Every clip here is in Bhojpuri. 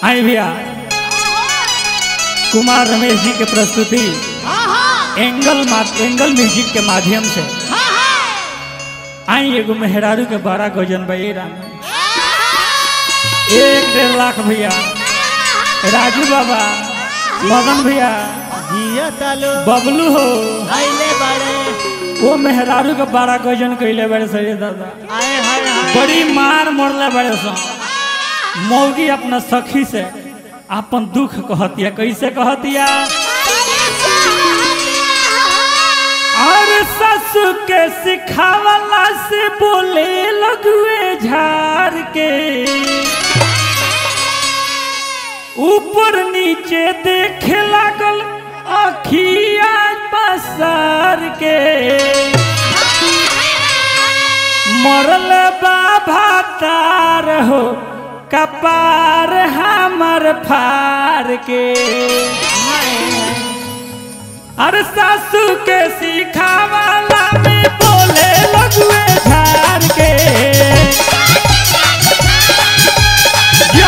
आई भैया कुमार रमेश जी के प्रस्तुति एंगल मा- एंगल म्यूजिक के माध्यम से आई एगो मेहरारू के बड़ा गजन बा ये राम एक डेढ़ लाख भैया राजू बाबा मदन भैया जिया तालो बबलू हो आइले बाड़े वो मेहरारू के बड़ा गजन कैले बड़े सही दादा आए हाय हाय बड़ी मार मरले बड़े सो मौगी अपना सखी से अपन दुख कहतिया कैसे कहतिया और ससु के सिखावला से बोले लगुए झार के ऊपर नीचे देखे लागल अखिया पसार के मरल बाबा तार हो कपार हमर फार के अरे सासू के सिखावाला में बोले लगुए झार के यो!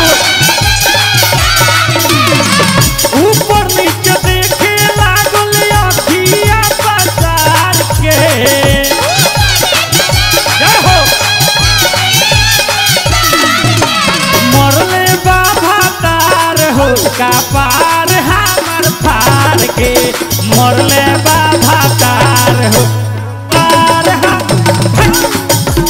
ऊपर नीचे देखे लागल अखिया पसार के जय हो मरले बाबा तार हो का पार हमर फार के मरले बाबा तार हो पार हम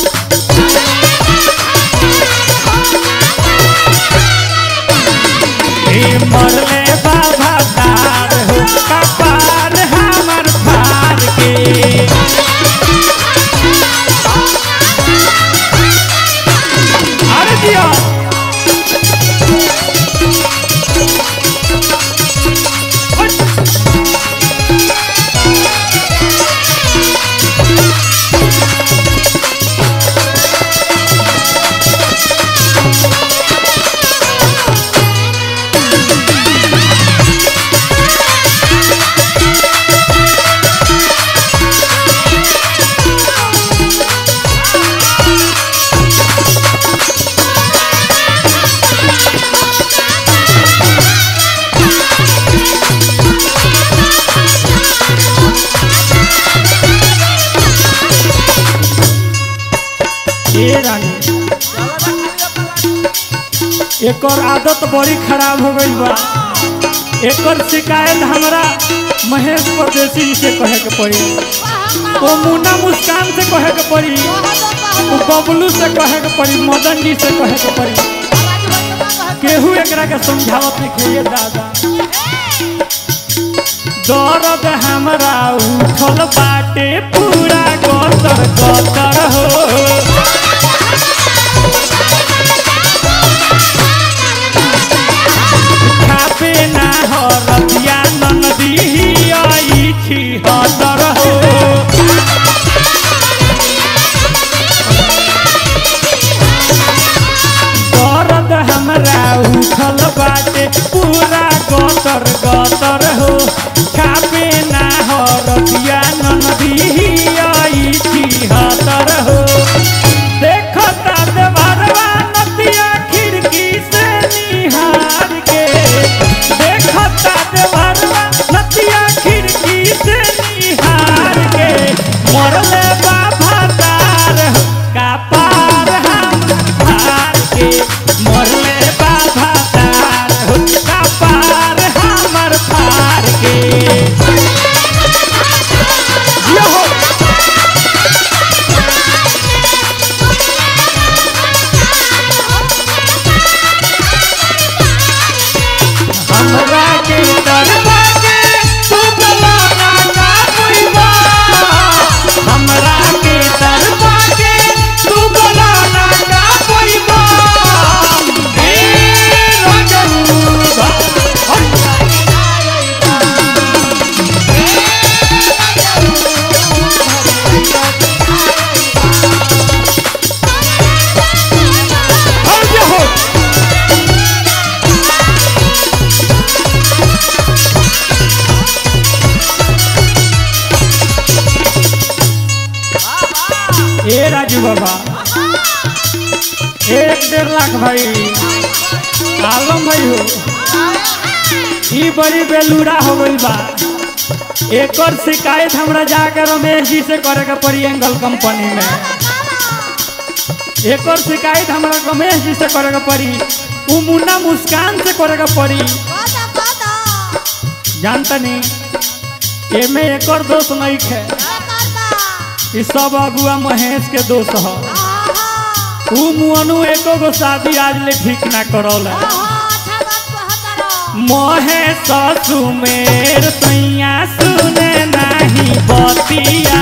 ए मरले बाबा तार हो का पार हमर फार के अरे दिया ए रानी एकर आदत बड़ी खराब हो गई बा एकर शिकायत हमरा महेश परदेसी जी से कहे के पड़ी ओ मुन्ना मुस्कान से कहे के पड़ी ओ बबलू से कहे के पड़ी मदन जी से कहे के पड़ी केहू एकरा के समझावत लिखे दादा दर्द हमरा उठल बाटे पूरा गतर गतर हो खापे ना हो रतिया ननदी आई छी हतर हो दर्द हमरा उठल बाटे पूरा गतर गतर हो खापे ना हो रतिया ननदी आई छी हतर हो देखता देवरवा नदिया खिड़की से निहार के देखता देवरवा नदिया खिड़की से निहार के मरले बाबा तार हो, का पार हम हार के मरले बाबा तार हो, का पार हमर फार के यो हो हमरा के तरवा के तू बलाना ना कोइबा हमरा के तरवा के तू बलाना ना कोइबा ए रजू हो हो ए राजू बाबा एक डेढ़ लाख भाई आलम भाई हो ई बड़ी बेलूरा हो गई बा एकर शिकायत हमरा जाके रमेश जी से करे के पड़ी एंगल कंपनी में एकर शिकायत हमरा रमेश जी से करे के पड़ी उ मुन्ना मुस्कान से करे के पड़ी जानता नहीं एमे एकर दोष नहीं है ई सब अगुआ महेश के दोष ह उ मुअनु एको गो शादी आज ले ठीक ना करौला महेश सुमेर सैया सुने नाही बतिया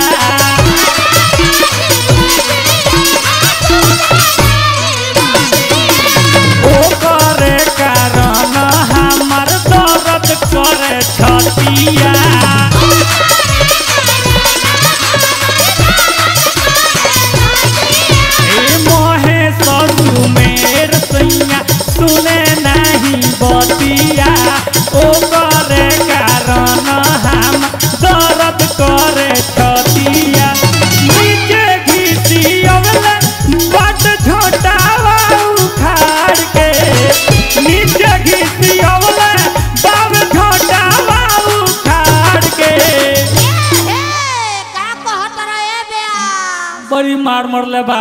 ओकरे कारण हमर दर्द करे छतिया ए महेश सुमेर सैया सुने नाही बतिया ओकरे कारण हम दर्द करे छतिया नीचे घीसी अगले बट झोटावा उखाड़ के नीचे घीसी अगले बाब झोटावा उखाड़ के बड़ी मार मरले बा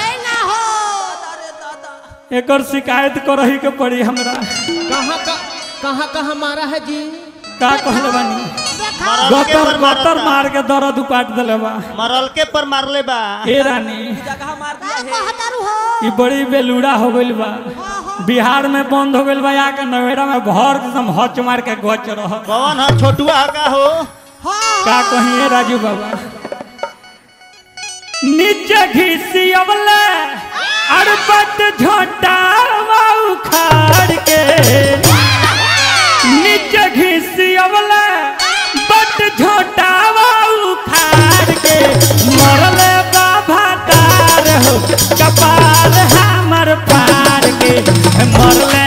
एकर शिकायत करही के पड़ी हमरा कहाँ का कहाँ कहाँ मारा है जी का कहले बानी मरल के गतर पर गतर मारता। मार के दर्द उपाट देले बा मरल के पर मारले बा ए रानी ई बड़ी बेलूड़ा हो गइल बा बिहार में बंद हो गइल बा आके नवेड़ा में भर के एकदम हच मार के गच रह कौन है छोटुआ का हो का कहिए राजू बाबा नीचे घिसी अबले अरबत झोटा उखाड़ के नीचे घिसी अबले बट झोटा उखाड़ के मरले बाबा तार हो कपाल हमर पार के मरले